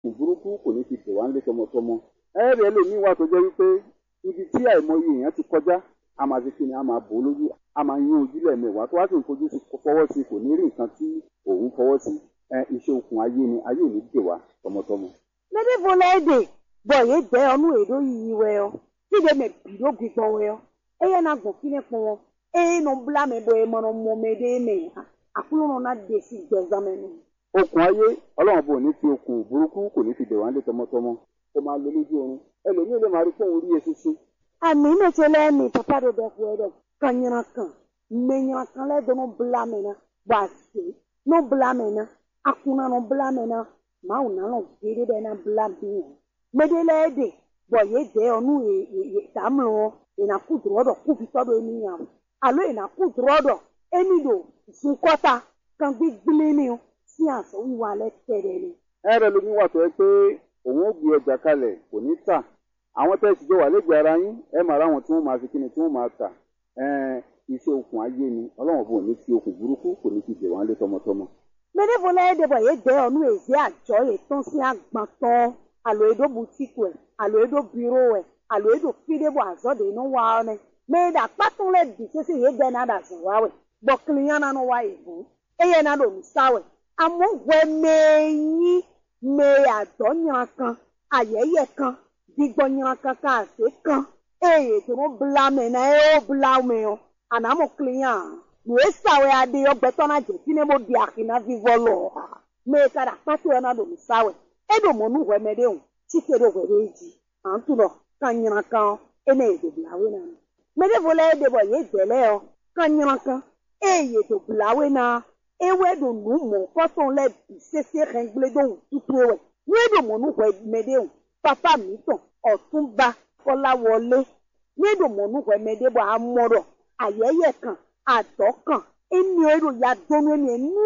burúkú kò ní fi dè wá nílé tọmọtọmọ ẹ̀rẹ̀ ẹlòmíín wà tó jẹ́ wípé ibi tí àìmọye èèyàn ti kọjá a máa fi kíni a máa bò ó lójú a máa yún ojú lẹ́ẹ̀mẹwàá tó wá sì ń fojú sí fọwọ́ sí kò ní rí nǹkan tí òun fọwọ́ sí ẹ iṣẹ́ okùn ayé ni ayé ò ní dè wá tọmọtọmọ. Mede volede bɔ ye dɛ ɔnu eɖo yiyi wɛ yɔ ti de me bi ɖo gbigbɔ wɛ yɔ eye na gbɔ fi ne kpɔ wɔ eye no bla me bɔ eme no mɔ me ɖe me ha akulu no na de si gbɛzame no. okùn ayé ọlọ́run bò ní fi okùn burúkú kò ní fi dè wá nílé tọmọtọmọ kó máa lo lójú oorun ẹlòmíín lè máa rí fóun rí eṣinṣin Ami ne tse lɛ mi papa ɖo ɖe ƒo ɖe ka nyina kan me nyina kan lɛ do no bla me na bɔ ase no bla me na akuna no bla me na mawu na lɔ gbe ɖe na bla mi o me de lɛ de bɔ ye dɛ ɔnu ye ye ye tamlɔ wɔ yina ku drɔ dɔ ku fitɔ do emi nya o alo yina ku drɔ dɔ emi do zukɔta kan gbigble ni o si asɔ wiwa lɛ tɛ ɖe ni. ẹ̀rẹ̀ lómi wà tó yẹ pé òun ó gbé ọjà kalẹ̀ kò ní tà àwọn tẹ́ ẹ sì jọ wà lẹ́gbẹ̀ẹ́ ara yín ẹ máa ráwọn tí wọ́n máa fi kíni tí wọ́n máa tà ẹ̀ẹ́n iṣẹ́ okùn ayé ni ọlọ́run bò ní fi okùn burúkú kò ní fi dè wá nílé tọmọtọmọ. Meɖevo lɛ ɖe bɔ ye dɛ ɔnu ezi adzɔ ye tɔn si agbãtɔ alo eɖo butiku ɛ alo eɖo biro ɛ alo eɖo fi ɖe bɔ azɔ de no wa ɔnɛ me ɖe akpatɔ lɛ di sese ye dɛ na ɖe azɔ wa wɛ gbɔ kiliya na no wa yi ʋu eye na ɖo nusa wɛ amewo wɛ mee nyi me adɔ nyra kan ayɛyɛ kan digbɔ nyra kan ka ase kan eye to no bla me na ye wo bla me o anamo kiliya nu esawe aɖe yɔ gbɛtɔ na dzesi ne bo di ahi na vivɔ lɔ ha me ka ɖe akpatɔ yɔ na ɖo nusawe eɖo mɔnu hɔɛmɛ ɖe o tsike ɖo hɔɛ ɖe dzi antu lɔ ka nyra kan ene ye do blawe na me ɖe vo lɛ ɖe bɔ ye dɛ lɛ yɔ ka nyra kan eye do blawe na ewe ɖo nu mɔ kɔtɔ lɛ bi sese xɛgble do tutu wɛ nu eɖo mɔnu hɔɛmɛ ɖe o papa mi tɔ ɔtunba kɔla wɔle nu eɖo mɔnu hɔɛmɛ ɖe bɔ amɔ ɖɔ ayɛyɛ kan adɔ kan emi ero ya donu emi nu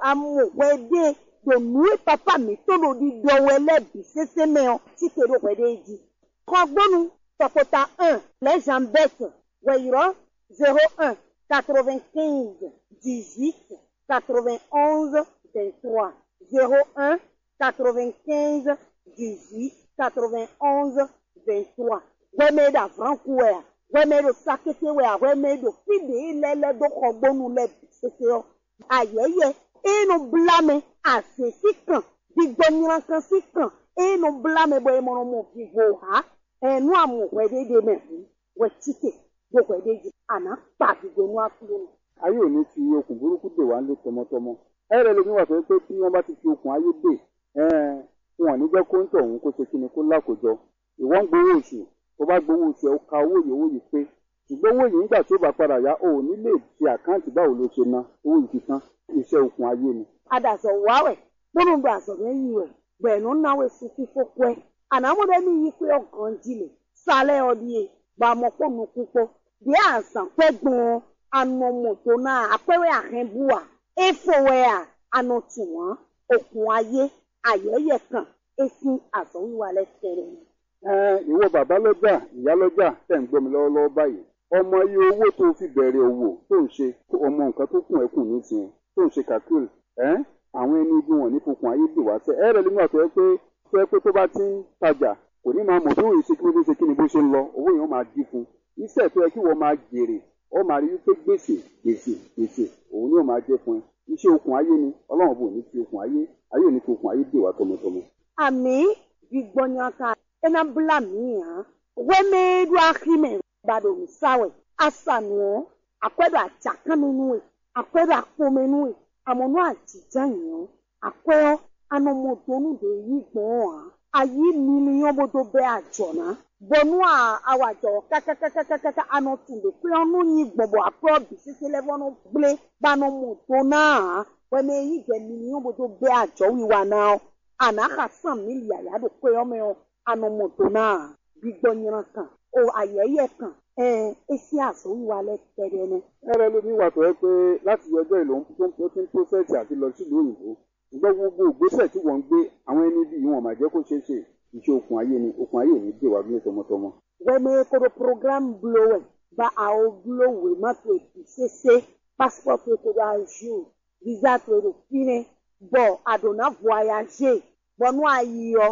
amuwɛ de do nue papa mi to lo di dɔwɛ lɛ bi sese mɛ o ti ke do wɛ de di kɔgbɔnu tɔkota un les jambettes wɛyɔrɔ zero un quatre vingt quinze dix huit quatre vingt onze vingt trois zero un quatre vingt quinze dix huit quatre vingt onze vingt trois wɛmɛ da franku wɛ wɛmɛ do sakete wɛ wɛmɛ do fide lɛ lɛ do kɔgbɔnu lɛ bi sese yɔ ayɛyɛ enu blame asesi kan digbɔ nyina kan si kan enu blame bɔ emɔnɔ mo vivo ha ɛnu amu wɛ de de mɛ hu wɛ tike do wɛ de dzi ana kpa digbɔ nu akulo nu. ayé ò ní fi okùn burúkú dè wá nílé tọmọtọmọ ẹ̀rẹ̀ lómi wà tó yẹ pé tí wọ́n bá ti fi okùn ayé dè ẹ̀ẹ́n wọn ò ní jẹ́ kó ń tọ̀ òun kó ṣe kíni kó lákòjọ ìwọ ń gbowó oṣù tó bá gbowó oṣù ẹ̀ ó ka owó yìí owó yìí pé ṣùgbọ́n owó yìí nígbà tí ó bá padà yá o ò ní lè fi àkáǹtì báwo ló ṣe ná owó yìí ti tán iṣẹ́ okùn ayé ni. adazɔ wawɛ kpɔnu do azɔ bɛ yi wɛ gbɛnu nawe suku fɔkɔɛ anamu ɖe mi yi kpe ɔgɔn dzi le salɛ ɔdie gbamɔ kpɔ nuku kpɔ de azã kpɛ gbɔn anɔ mɔto na akpɛwɛ ahɛn bua efowɛa anɔ tuwa okun ayé ayɛyɛ kan esi azɔ wiwa lɛ tɛrɛ ni. Ẹ, ìwọ bàbá lọ́jà ìyá lọ́jà tẹ̀ ń gbọ́ mi lọ́wọ́lọ́wọ́ báyìí ọmọ iye owó tó fi bẹ̀rẹ̀ òwò tó ń ṣe ọmọ nǹkan tó kùn ẹ́ kùn nísìnyẹn tó ń ṣe kàkúrì ẹ́ àwọn ẹni ibi wọn ní fokùn ayé dè wá sẹ́ ẹ rẹ̀ nígbà tó yẹ pé tó yẹ pé tó bá ti ń tajà kò ní máa mọ̀ bí òye ṣe kí ló ṣe kí ni bó ṣe ń lọ owó yẹn ó máa dín fún iṣẹ́ tó yẹ kí wọ́n máa jèrè ó máa rí wípé gbèsè gbèsè gbèsè òun ni ó máa jẹ́ fún ẹ iṣẹ́ okùn ayé ni ọlọ́run bò ní fi okùn ayé ayé ò ní fi okùn ayé dè wá tọmọtọmọ. ami gbigbɔnyaka ena bla mi hã wɛmɛ do ahime ba do nusawɛ asanuɔ akɔɛ do atsakamɛnuwe akɔɛ do akpɔmɛnuwe amɔnu adzidza yiɔ akɔɛ anɔmɔdonu do yi gbɔn hã ayi miliyɔn bodo bɛ adzɔna bɔnu a awadzɔ kakakakakaka anɔtun de kple ɔnu nyi gbɔbɔ akɔɛ bisese lɛ fɔnu gble banɔmɔdona hã wɛmɛ yi gbɛ miliyɔn bodo bɛ adzɔ wiwa na anaxa san milia ya do kpe yɔmɛ o anɔmɔdo na gbigbɔnyra kan o ayɛyɛ kan ɛɛ esi azɔ wiwa lɛ tɛ ɖe ne. ẹrẹ lómi wà tó yẹ pé láti ọjọ́ ìlò tó ti ń pósẹ̀tì àti lọ sílùú òyìnbó ṣùgbọ́n gbogbo ìgbésẹ̀ tí wọ́n ń gbé àwọn ẹni bí wọn máa jẹ́ kó ṣeé ṣe iṣẹ́ okùn ayé ni okùn ayé ò ní dè wá bí tọmọtọmọ. wɛmɛ kodo program blo wɛ ba awo blo wɛ ma to ebi sese passport to kodo azu visa to edo fine bɔn adona voyage bɔnu ayi yɔ